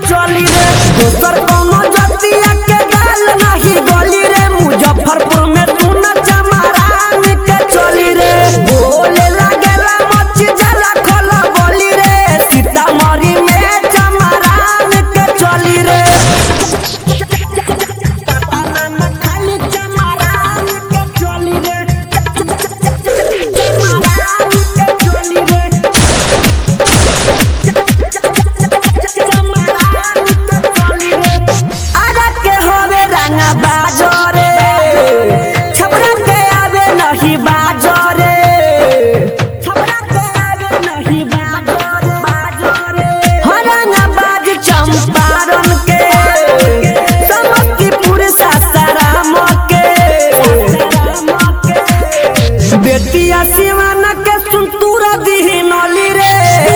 चली रे दोसर कोनो जतिया के गाल नाही गली रे मुजफ्फरपुर में तू न चमारान के चली रे बोले लागेला मच जाला खोला बोली रे सीतामढ़ी में चमारान के चली रे खाली चमारान के चली रे चमारान के चली रे आजा के होवे रंगा बाजरे छपरा के आवे नहीं बाजरे छपरा के आवे नहीं बाजरे बाजरे हो रंगा बाज चंपारण के समस्तीपुर सासाराम के बेटिया सिवान के सुनतुरा दिही नली रे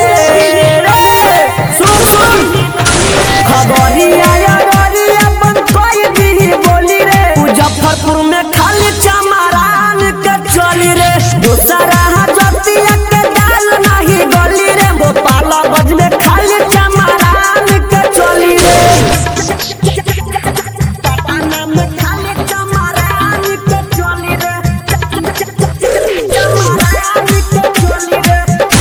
सुन सुन खबरिया यारिया बन कोई भी बोली रे मुजफ्फरपुर में खाली चमारान के चली रे दूसरा जतिया के डाल नहीं गली रे गोपालगंज में खाली चमारान के चली रे पटना में खाली चमारान के चली रे चमारान के चली रे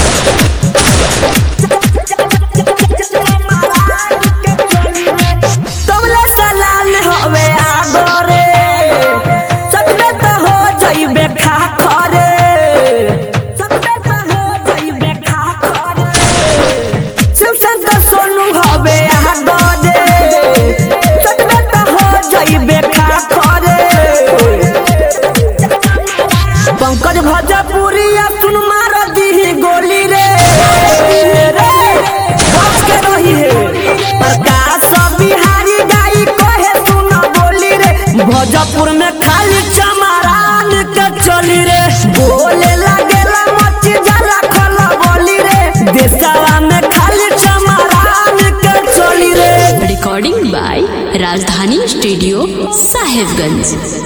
तबले सलाल होवे आगरे सकबे त हो जइबे खा खरे सकबे त हो जइबे खा खरे शिवसन त सोनू होवे आगरे सकबे त हो जइबे खा खरे पंकज भजपुरिया सुन मार दी गोली रे रे बच के रही है प्रकाश बिहारी गाई कहे सुन बोली रे भोजपुर में खाली चमारान के चली रे बोले लागेला मच जरा खोला बोली रे देशवा में खाली चमारान के चली रे recording by Rajdhani Studio, Sahibganj.